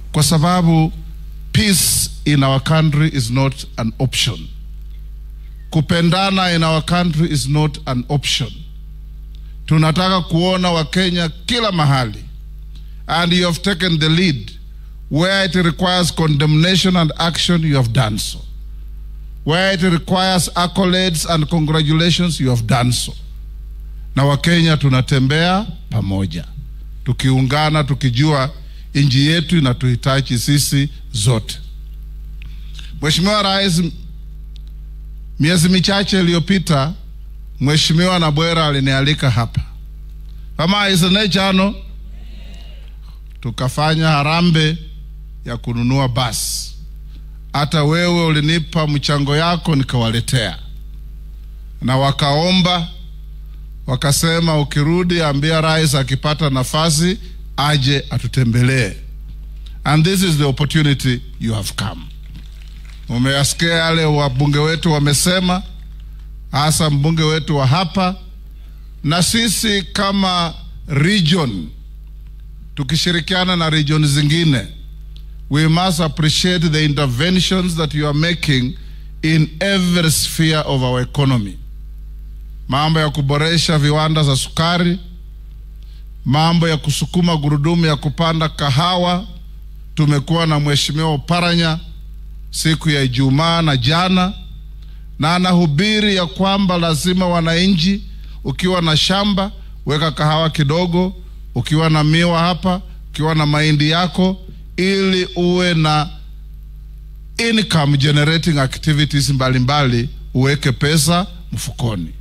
kwa sababu peace in our country is not an option. Kupendana in our country is not an option. Tunataka kuona Wakenya kila mahali, and you have taken the lead where it requires condemnation and action. You have done so. Where it requires accolades and congratulations, you have done so. Na Wakenya tunatembea pamoja, tukiungana, tukijua nchi yetu inatuhitaji sisi zote. Mheshimiwa Rais, miezi michache iliyopita, Mheshimiwa Nabwera alinialika hapa kama isene chano, tukafanya harambe ya kununua basi. Hata wewe ulinipa mchango yako nikawaletea, na wakaomba wakasema, ukirudi ambia rais akipata nafasi aje atutembelee, and this is the opportunity you have come. Umeyasikia yale wabunge wetu wamesema, hasa mbunge wetu wa hapa, na sisi kama region tukishirikiana na region zingine, we must appreciate the interventions that you are making in every sphere of our economy. Mambo ya kuboresha viwanda za sukari, mambo ya kusukuma gurudumu ya kupanda kahawa. Tumekuwa na mheshimiwa Oparanya siku ya Ijumaa na jana, na anahubiri ya kwamba lazima wananchi, ukiwa na shamba weka kahawa kidogo, ukiwa na miwa hapa, ukiwa na mahindi yako, ili uwe na income generating activities mbalimbali mbali, uweke pesa mfukoni.